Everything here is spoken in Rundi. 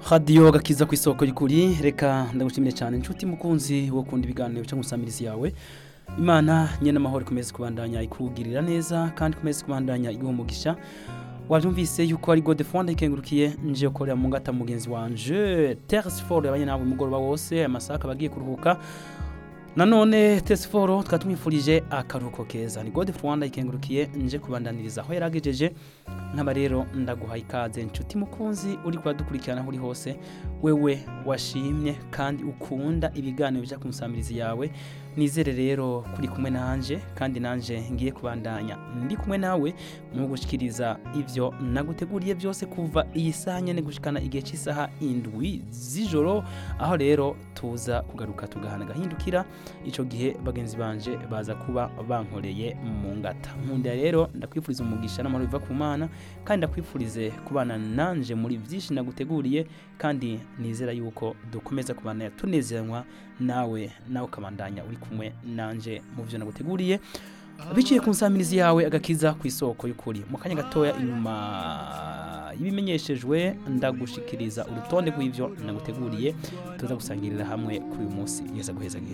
radiyo gakiza ku isoko y'ukuri reka ndagushimire cyane inshuti mukunzi wo kunda ibiganiro cyangwa gusamiriza yawe imana nyine amahoro ikomeze kubandanya ikugirira neza kandi ikomeze kubandanya iguha umugisha wabyumvise yuko ari gode fonda ikengurukiye nje ukorera mu ngata mugenzi wanje teresiforo yabanye nawe umugoroba wose amasaha akaba agiye kuruhuka nanone teresiforo tukaba tumwifurije akaruhuko keza ni gode fonda ikengurukiye nje kubandaniriza aho yari agejeje nk'aba rero ndaguha ikaze inshuti mukunzi uri kuradukurikirana aho uri hose wewe washimye kandi ukunda ibiganiro bijya ku musamirizi yawe nizere rero kuri kumwe nanje kandi nanje ngiye kubandanya ndi kumwe nawe mu gushikiriza ivyo naguteguriye byose kuva iyi saha nyene gushikana igihe cy'isaha indwi z'ijoro aho rero tuza kugaruka tugahana gahindukira ico gihe bagenzi banje baza kuba bankoreye mu ngata nkunda rero ndakwifuriza umugisha n'amahoro biva ku mana kandi ndakwifurize kubana nanje muri byinshi naguteguriye kandi nizera yuko dukomeza kubana tunezeranywa nawe nawe ukabandanya uri kumwe nanje mu byo naguteguriye biciye ku nsamirizi yawe agakiza ku isoko y'ukuri mu kanya gatoya inyuma y'ibimenyeshejwe ndagushikiriza urutonde rw'ibyo naguteguriye tuza gusangirira hamwe kuri uyu munsi yeza guheza